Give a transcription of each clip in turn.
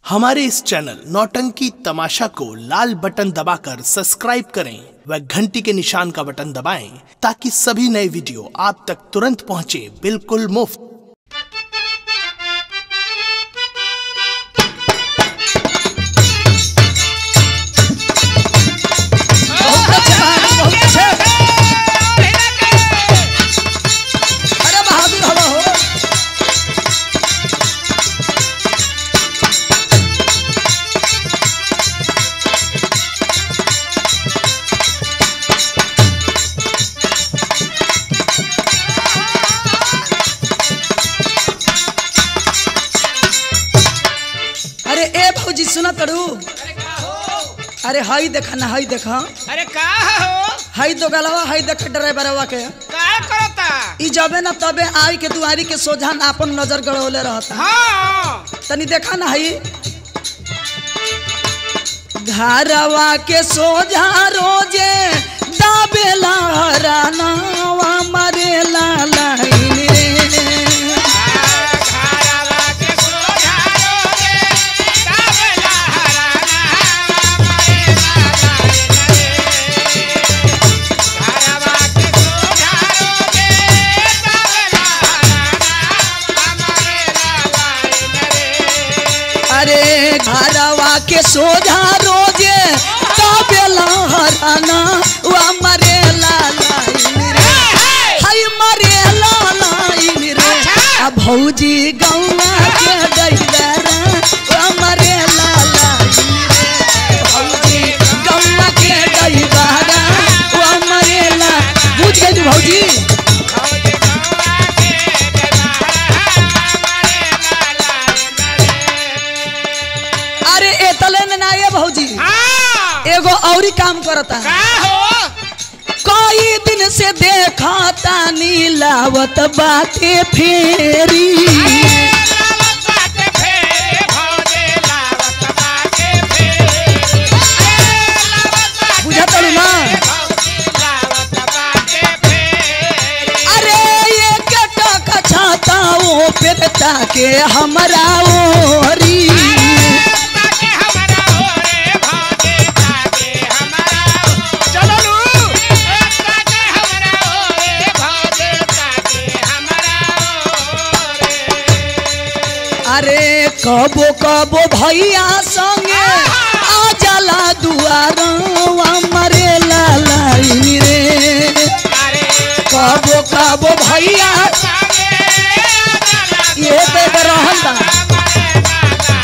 हमारे इस चैनल नौटंकी तमाशा को लाल बटन दबाकर सब्सक्राइब करें व घंटी के निशान का बटन दबाएं ताकि सभी नए वीडियो आप तक तुरंत पहुंचे बिल्कुल मुफ्त बहुत अच्छे बहादुर बहुत अच्छे अरे बहादुर हवा हो अरे ए भौजी सुना तड़ू अरे हाई देखा ना हाई देखा अरे का हो हाई दो गलवा हाई देख ड्राइवरवा के का करता ई जबे ना तबे आई के दुआरी के सोझा ना अपन नजर गड़ौले रहता हाँ तनी देखा ना हाई घरवा के सोझा रोजे दाबेला रानावा मरेला लाइन रे घरवा के सोझा रोगे, काबेला हराना हमारे लालाए रे। घरवा के सोझा रोगे, काबेला हराना हमारे लालाए रे। अरे घरवा के सोझा रोजे दाबेला हराना वा मरेला लाइन रे हाय मरेला लाइन रे आ भौजी गौवा के दैदरा वा मरेला लाइन रे भौजी गौवा के दैदरा वा मरेला बुझ गई भौजी भौजी गौआ के देवारा हमारे लालाए रे। अरे एतले न ना ये भौजी हाँ एगो औरी काम करता का हो कई दिन से देखा तानी लावत बाटे फेरी लावत बाटे फेरे भौजे लावत बाटे फेरे लावत बाटे बुझा तड़ू ना भौजी लावत बाटे फेरे अरे ये कटक छाताओ फिर ताके हमरा ओरी ताके हमरा ओरे भौजे ताके हमरा चलो लू ताके हमरा ओरे भौजे ताके हमरा ओरे अरे कबो कबो भैया संगे आ जाला दुआर मरे लाइन रे अरे कबो कबो भैया ये तो एकर रहन बा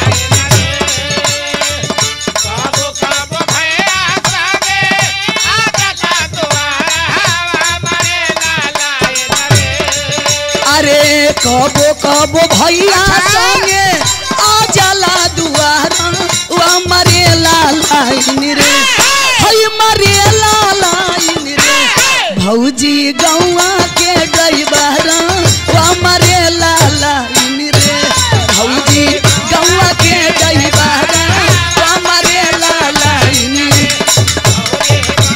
अरे कबो कबो भैया संगे आ जाला दुआरा वा मरे लाइन रे हई मरे लाइन रे भौजी गौआ के ड्राइवर वा मरे लाइन रे भौजी गौआ के ड्राइवर वा मरे लाइन रे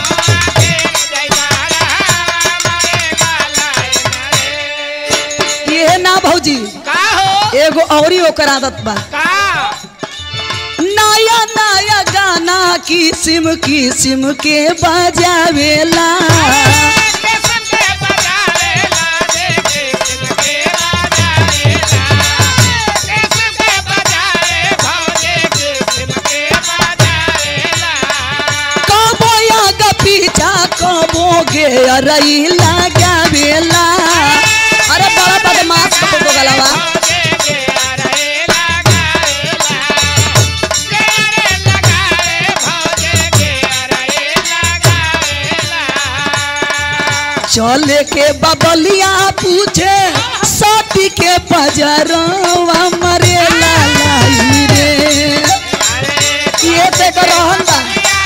ये ना भौजी एगो औरी ओकर आदत बा नया नया गाना किस्म किस्म के बजावेला कबो आग पीछा कबो गे रही लगावेला अरे बड़ा बदमाश कबो गलवा चले के बबलिया पूछे साथी के पजरवा मरे लालाई रे ये ते रहन बा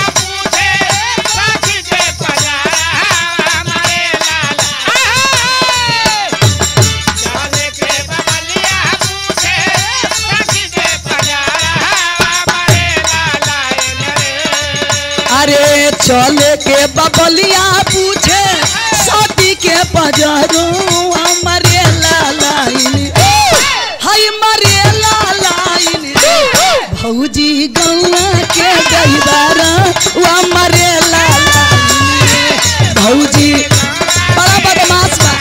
अरे चले के बबलिया पूछे साथी के पजरवा मरे लालाई रे हाय मरे लालाई रे फौजी गौआ के दैबारा वा मरे लाला भौजी बड़ा बदमाश बा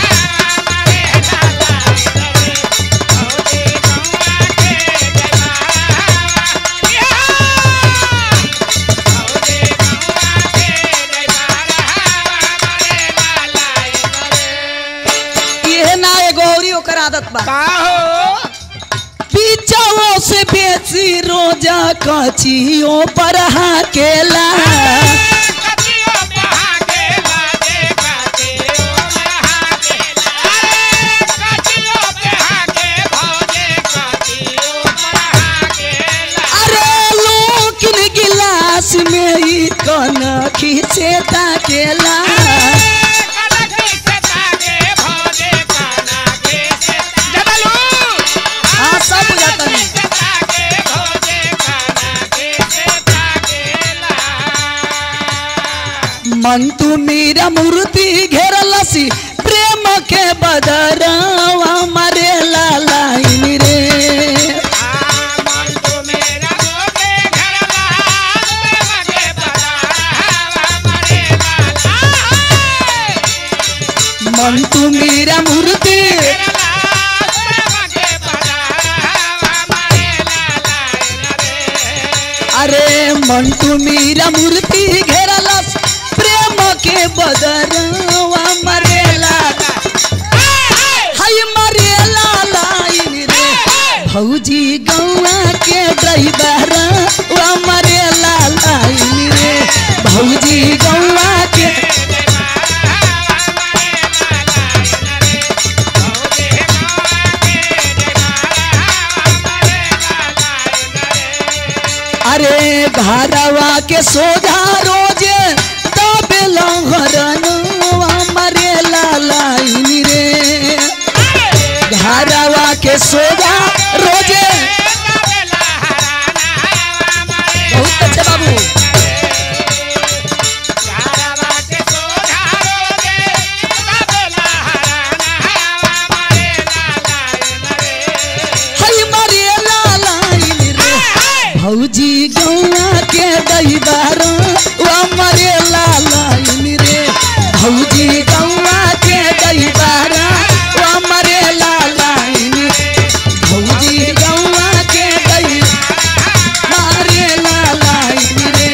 ये ना एगो औरी ओकर आदत बा का हो पीछाओ से बेची रोजा कचियो पर हाकेला कचियो बहा के लागे कचियो बहा के अरे कचियो बहा के भौजे कचियो बहा के अरे लोकिन गिलास में ही कन खींचे ताकेला हाँ सब बुझाता नहीं मन तू मेरा मूर्ति घेरलसी प्रेम के बदरवा मरे लालाइन रे मन तू मेरा मूर्ति अरे मन तू मेरा मूर्ति घेरलस प्रेम के बदरवा मरे लाला हाय मरे लालाइन रे भौजी गौआ के ड्राइवर वा मरे लालाइन रे भौजी गौआ के अरे घरवा के सोधा रोजे दबेला हरनवा मरे लालाइन रे घरवा के सोधा रोजे बहुत अच्छे बाबू हई मरे लालाइन रे भौजी गौआ के दैबार वा मरे लालाइन रे भौजी गौआ के दैबार वा मरे लालाइन भौजी गौआ के दै मारे लालाइन रे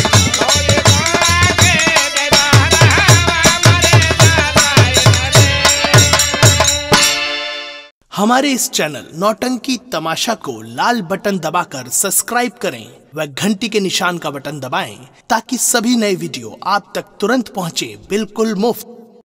हमारे इस चैनल नौटंकी तमाशा को लाल बटन दबाकर सब्सक्राइब करें व घंटी के निशान का बटन दबाएं ताकि सभी नए वीडियो आप तक तुरंत पहुंचे बिल्कुल मुफ्त